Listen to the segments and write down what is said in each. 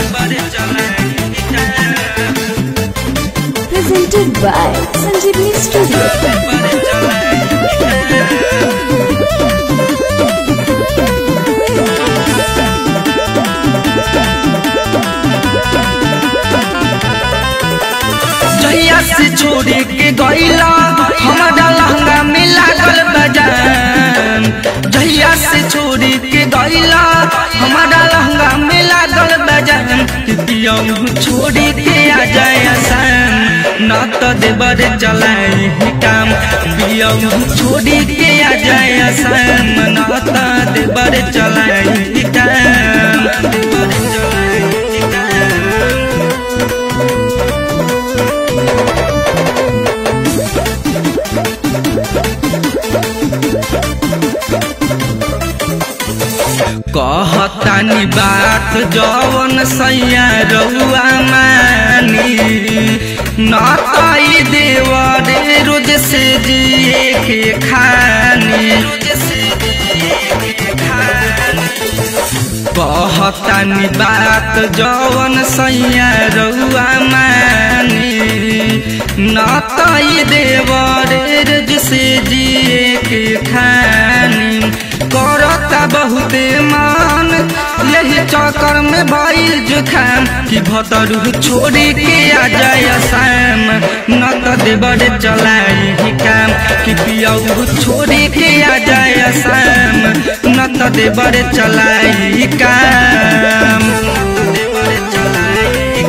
Presented by Sanjeevani Studio. जहिया से छोड़े के गईला हमारा लहंगा में लागल बजान जहिया से छोड़े के गईला हमारा लहंगा में लागल बजान पियऊ छोड़े के आ जाए आसान न तो देवर चलाए ही काम पियऊ छोड़े के आ जाए आसान न तो देवर चलाए ही काम देवर चलाए ही काम कहतानी बात जवन सैया रउआ मानी न तई देवरे रोज से जिए के खानी कहतानी बात जवन सैया रउआ मानी न तई देवरे रोज से जिए के खानी करता बहुते मान यही चक्कर में भइल जुखाम कि भतरू छोड़ी के आ जाए शाम न तो देवर चलाई ही काम कि पियऊ छोड़ी के आ जाए शाम न तो देवर चलाई ही काम देवर चलाई ही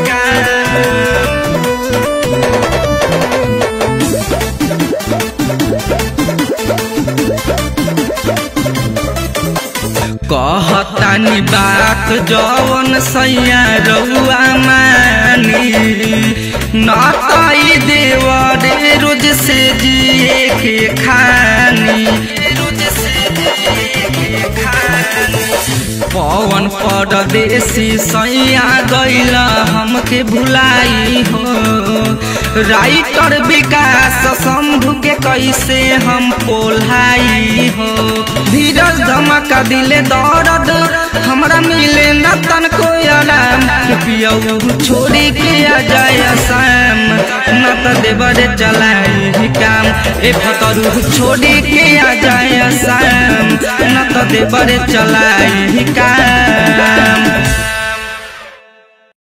काम कहतानी बात जवन सैया रउआ मानी न तई देवरे रोज से जिए के खानी रोज से जिए के खानी पवन परदेसी सैया गैला हमके भुलाई हो राइटर विकास शंभु के कैसे हम पोल्हाई हो धीरज धमका दिले दर्द हमरा मिले न तन को आराम पियऊ छोड़ी के आ जाए शाम न तो देवर चलाई ही काम ए फतरू छोड़ी के आ जाए शाम न तो देवर चलाई ही काम